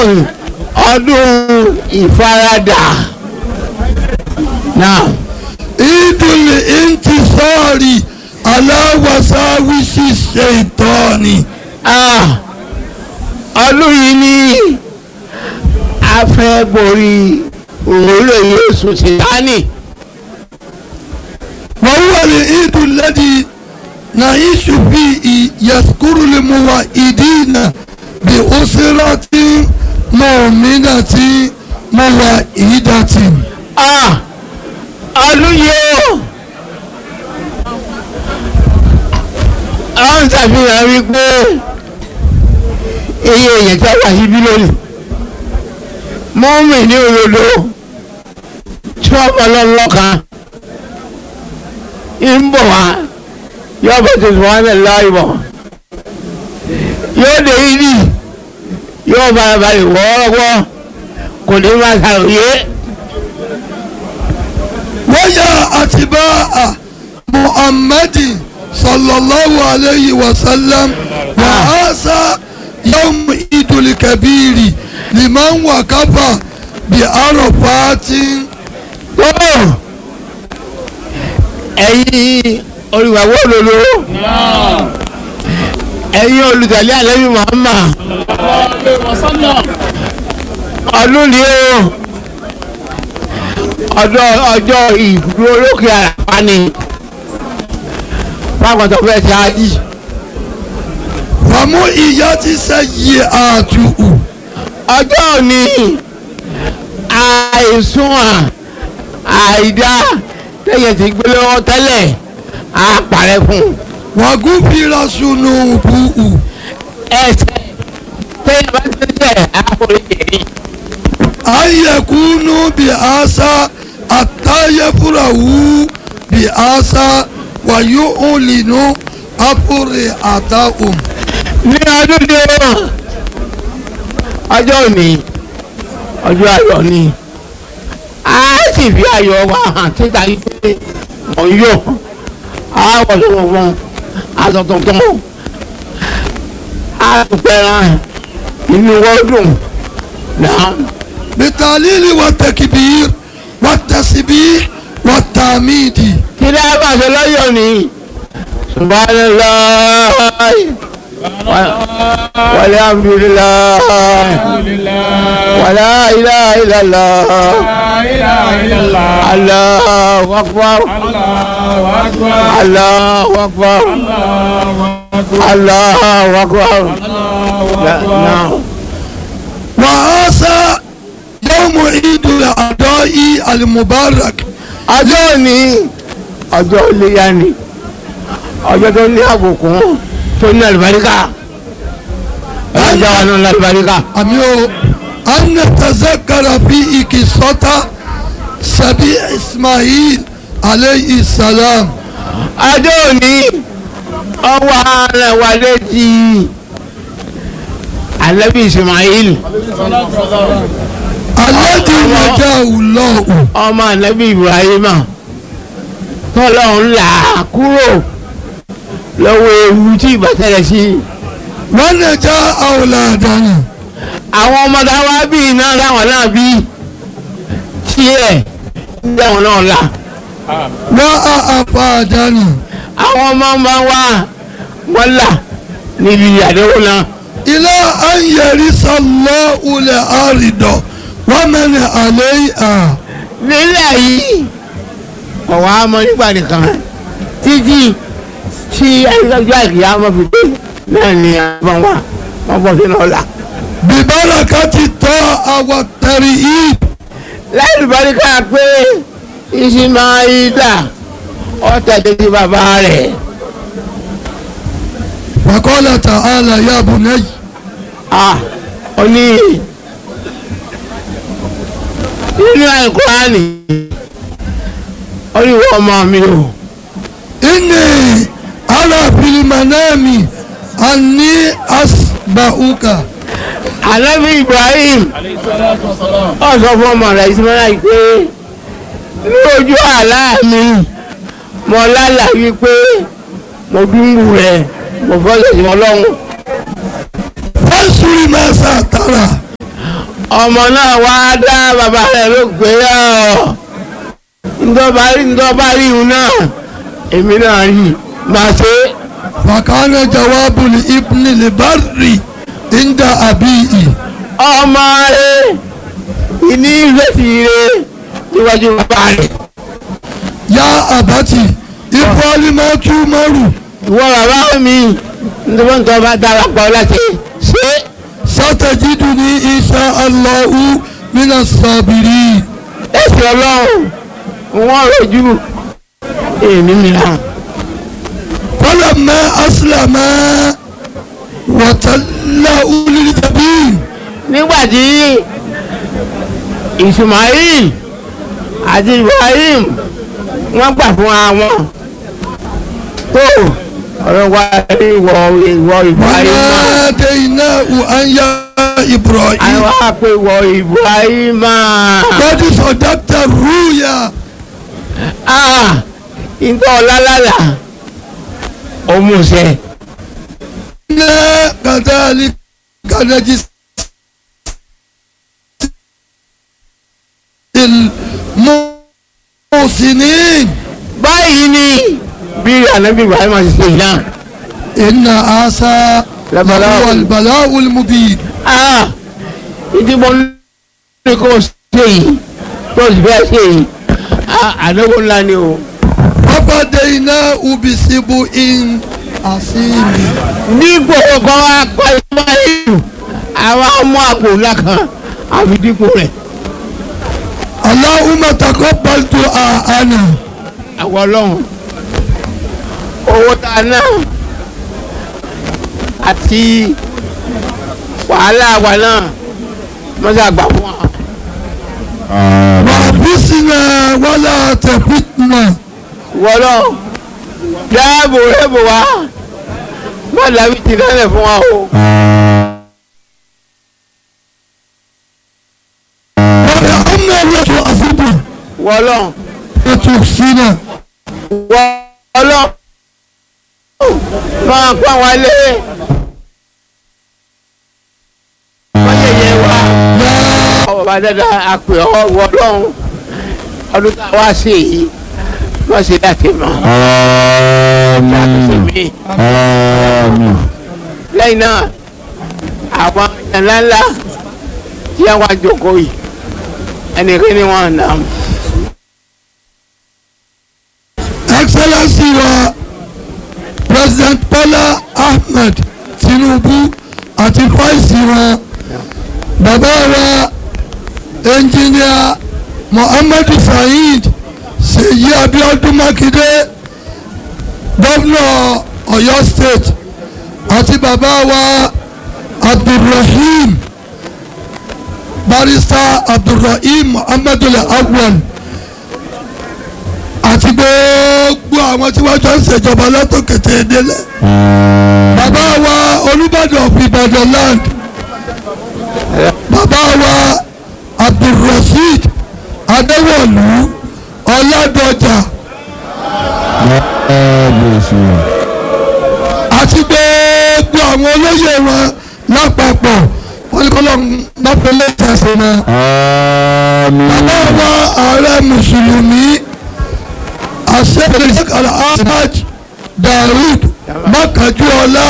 ọdún ọdún ìfaradà náà ìdùnnú intisọ́ọ̀rì aláwàsáwìsì ṣètọ́ni. ah, ọdún yìí ní a fẹ́ borí òwúrò Jésù Sátánì wọ́n wà ní ìdùnnú lẹ́dí نعيش فيه يذكر الموحدين بأسرة مؤمنة موحدة ah, ọdún yìí ó àwọn ṣàfihàn wípé iye èèyàn tí a wà síbí lónìí mọ́mì ní òdodo tí wọ́n bọ̀ lọ́lọ́kan ń bọ̀ wá yóò bọ̀ tó sùn wá ní láì bọ̀ yóò dé ìdí yóò balabalẹ̀ wọ́ọ́rọ́wọ́ kò ní máa ṣàròyé ويا أتباع محمد صلى الله عليه وسلم وهذا يوم عيد الكبير لمن وقف بعرفات tó ẹ̀yin olùwàwọ́ òdodo ẹ̀yin olùtẹ̀lé àlẹ́bí Muhammad ọdún ni ó ọjọ́ ọjọ́ ìdúró lókè àràpá ni pápátọ̀ fẹ́ ṣe ájì ومؤيات سيئاته ọjọ́ òní àìsùn àìdá tẹ̀yẹ̀ ti gbé lọ́wọ́ tẹ́lẹ̀ á parẹ́ fún un. وغفر ذنوبه ẹsẹ̀ tẹ́yẹ̀ bá tẹ́tẹ̀ àforíjì rí. أن يكونوا بآسى حتى يفرحوا بآسى ويعلنوا أفرحتهم ní ọdún dé ọjọ́ òní ọjọ́ ayọ̀ ni a sì fi ayọ̀ wa hàn títa yìí pé mò ń yọ̀ a wọ̀ tó wọ̀ fún aṣọ tuntun a pẹ̀ràn inú wọ́dùn náà. بالتعليل والتكبير والتسبيح والتعميد kí ló bá ṣe lọ́yọ̀ ni subhanallah walhamdulillah wala ilaha illallah allahu akbar allahu akbar allahu akbar náà. وهذا يوم عيد الأعضاء المبارك ọjọ́ òní ọjọ́ iléyá ni ọjọ́ tó ní àbùkún tó ní àlùbáríkà ọjọ́ wa náà lálùbáríkà. أميو أن نتذكر فيه قصة سبي إسماعيل عليه السلام ọjọ́ òní ọwọ́ ara wa létí alẹ́bí Ismail الذي نجاه الله ọmọ alẹ́bí Ibrahima tọ́lọ́run là á kúrò lọ́wọ́ ewu tí ìbátẹ́rẹ̀ sí ونجا أولادنا àwọn ọmọ táwa bí iná láwọn náà bí tiẹ̀ láwọn náà là. وأفادنا àwọn ọmọ ọmọ wa wọ́n là níbi àdéhùn náà إلى أن يرث الله الأرض ومن عليها nílẹ̀ yìí ọ̀wá ọmọ nígbà nìkan títí tí ẹgbẹ́jọ́ àìkìyà ọmọ fi dé náà ni àwọn wa wọ́n bọ̀ sínú ọ̀la. ببركة الطاعة والترهيب láì lùbáríkà pé Ìsímáílà ọ̀tẹ̀dẹ̀ sí bàbá rẹ̀ وقال تعالى يا بني ah oní nínú àìkúránì oníwọ̀ ọmọ mi o. إني أرى في المنام أني أسبحك Ànábì Ibrahim ó sọ fún ọmọ rẹ̀ Ismaila pé ní ojú àlá mi mo lálàá wípé mo dúnbù rẹ̀ mo fọ́lẹ̀ sí ọlọ́run فانظر ماذا ترى ọmọ náà wá dá bàbá rẹ̀ ló gbé ọ́ ńdọ́ba rí ńdọ́ba rí ìhun náà èmi náà rí máa ṣe é. fàkànnà jawabu li ibni li barri inda abiyi ọmọ rẹ ìní ìrètí rẹ níwájú bàbá rẹ ya abati ibrahima tumaru ìwọ bàbá mi nítorí wọn tó bá darapọ̀ láti ṣe satajiduni insha allahu mina sabiri ẹsẹ̀ ọlọ́run wọn rojú èmi mìíràn falamma aslama watallahu liljabin nígbà tí Ismail àti Ibrahim wọ́n gbà fún àwọn tó ọ̀rọ̀ wa ìwọ ìwọ Ibrahim náà. wanadainahu an ya ibrahim àwọn àpè wọ Ibrahima qad sadaqta ruya ah nǹkan ọ̀làlàlà òmùsẹ̀ inna kadhalika najzi المحسنين báyìí ni bí ànábì Ibrahima ti ṣe náà إن هذا لبلاء. هو البلاء المبين ah ìdìbò ní kò ṣe yìí tó sì fẹ́ ṣe yìí ah àdéhùn ńlá ni o وفديناه بسبع عظيم dípò kan wá pa Ismail àwọn ọmọ àpò ńlá kan àfi dípò rẹ̀ اللهم تقبل دعاءنا àwọn ọlọ́run owó tá a ná àti wàhálà wa náà mọ́sá àgbà fún wa. وابسنا ولا تفتنا wọ́lọ́ dáàbò rẹ́bò wa má dàbí ti lẹ́lẹ̀ fún wa o. وارحمنا ولا تعذبنا wọ́lọ́ وتحسنا wọ́lọ́ máa pa wá lé wọ́n yẹ̀yẹ́ wa. ọba dada àpè ọ wọlọ́run ọdún tá a wá sí èyí wọ́n ṣe láti mọ̀ ṣàtúnṣe mi lẹ́yìn náà àwọn èèyàn ńláńlá tí wọ́n á jókòó yìí ẹnìkan ni wọ́n nà á. Excellency wa President Bola Ahmed Tinubu àti fáìsì wọn bàbá wa ẹnjìníà Muhammadu Saheed Ṣèyí Abíọ́dún Mákindé gómìnà Ọ̀yọ́ state àti bàbá wa Abdulrahim barrister Abdulrahim Muhammadu Awwal àti gbogbo àwọn tí wọ́n jọ ń ṣèjọba látòkété délẹ̀. bàbá wa olùbàdàn of Ìbàdàn land bàbá wa abdulrasheed adéwọ̀lú ọ̀làdọ̀jà àti gbogbo àwọn olóyè wọn lápapọ̀ wọ́n ní kọ́lọ́ mọ́pẹ́lẹ́ tẹ̀sán náà. bàbá wa ààrẹ mùsùlùmí àṣẹ́bẹ̀rẹ̀ sẹ́kàlà ahmad daoud mákàjúọlá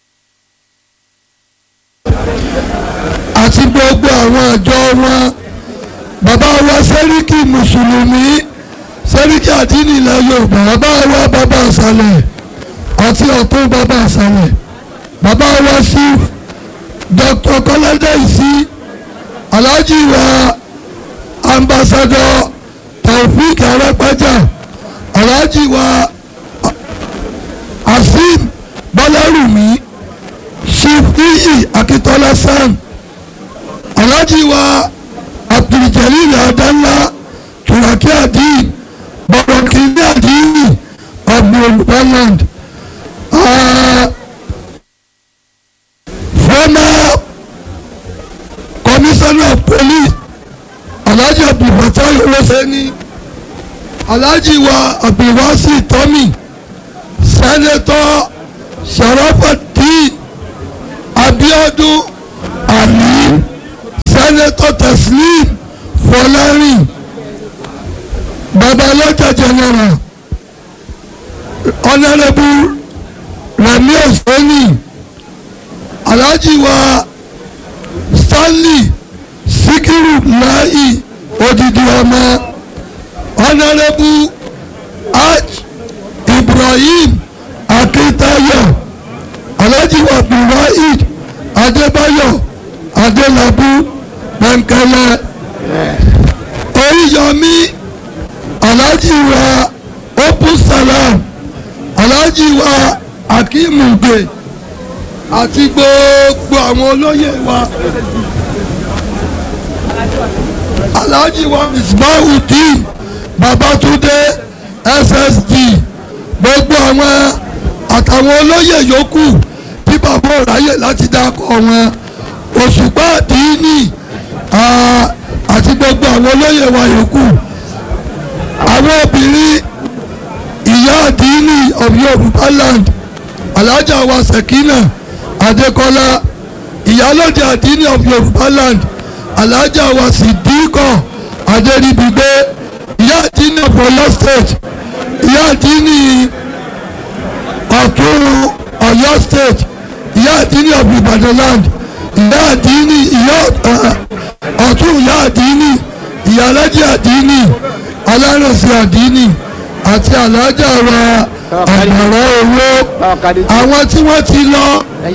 àti gbogbo àwọn àjọ wọn bàbá wa sẹ́ríkì mùsùlùmí sẹ́ríkì àdínì ilẹ̀ yorùbá bàbá wa bàbá àṣàlẹ̀ àti ọ̀tún bàbá àṣàlẹ̀ bàbá wa sí dr kọ́ládé ìsí alhaji wa ambassador taofik arẹ́pẹ́jà alhaji wa azeem bọ́lárùmí chief iyi akitola sam alhaji wa abduljalil adanla turaki adin bọ̀rọ̀kìnní adini ọ̀gbọ̀nland former commissioner of police alhaji abdulfatai oloseni alhaji wa abdulwasi tomi senator sharafadin abiodun ali sẹ́nẹ́tọ̀ Teslim Fọlárìn babalọ́jà general honourable Remi Osoni alhaji wa Stanley Sikiru Lai odidi ọmọ honourable Hajj Ibrahim Akintayo alhaji wa Abdulwahid Adébáyọ̀ Adélabú Pẹ̀nkẹ́lẹ́ Oríyọmí alhaji wa Open Salam alhaji wa Akimugbe àti gbogbo àwọn olóyè wa alhaji wa Misbahudeen Babatunde SSD gbogbo àwọn àtàwọn olóyè yòókù tí bàbá òráyè láti dákọ̀ wọn òṣùpá àdínì àti gbogbo àwọn olóyè wa yòókù àwọn obìnrin ìyá àdínì of Yorùbá land alájà wa Sekina Adékọ́lá ìyálòdì àdínì of Yorùbá land alájà wa Sidiko Adéríbigbé ìyá àdínì of Ọ̀yọ́ state ìyá àdínì ọ̀tún Ọ̀yọ́ state ìyá àdínì of Ìbàdàn land ìyá àdínì ìyá ọ̀tún ìyá àdínì ìyá alájà àdínì alárẹ̀sẹ̀ àdínì àti alájà wa àgbàrá owó àwọn tí wọ́n ti lọ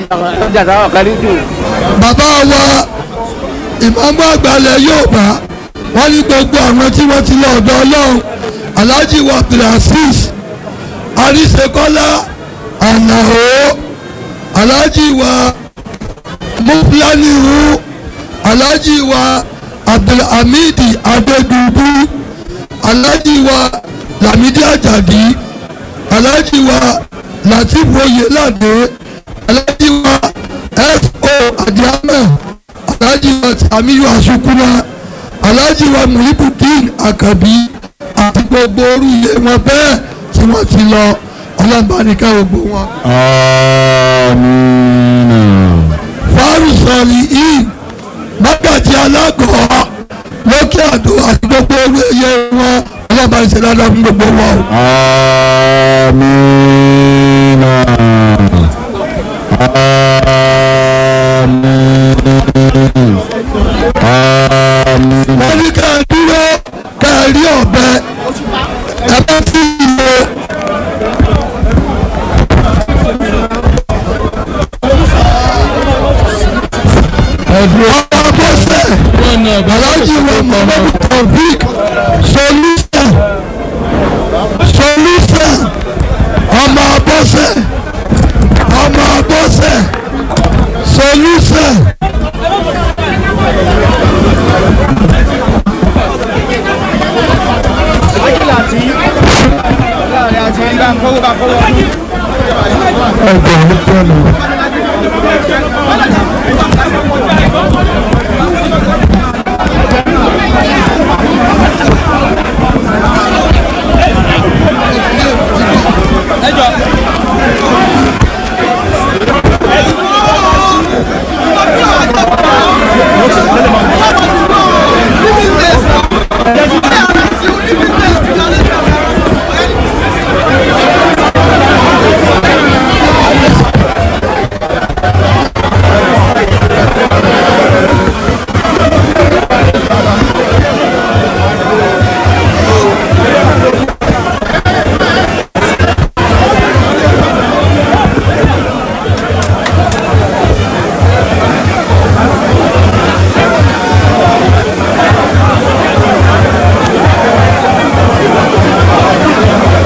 bàbá wa ìmáàmù àgbàlẹ̀ Yorùbá wọ́n ní gbogbo àwọn tí wọ́n ti lọ ọ̀dọ̀ Ọlọ́run Alhaji wa Abdulaziz Àríṣekọ́lá Àlàó Alhaji wa Muflanihu Alhaji wa Abdulhamid Adedubu Alhaji wa Lamidi Ajadi Alhaji wa Latif Oyelade Alhaji wa F.O. Adiama Alhaji wa Amiyu Asukuna Alhaji wa Muhibudin Akabi àti gbogbo orú ilé wọn bẹ́ẹ̀ tí wọ́n ti lọ ọlọ́mọbaníkà gbogbo wọn. Amina. fárùsọ̀lì yìí mágàjì alágọ̀ọ́ lókè àdó àti gbogbo orú ẹyẹ wọn ọlọ́mọbaníkà dáadáa fún gbogbo wọn. Amina. Amin. Amin. wọ́n ní ká ẹ dúró ká ẹ rí ọ̀bẹ ẹ bá tí ì lọ. ọba bọ́sẹ̀ aláàjì wa muhammadu taofik solúsà solúsà ọmọ bọ́sẹ̀ ọmọ bọ́sẹ̀ solúsà. ẹgbẹ̀rún tẹ́lẹ̀.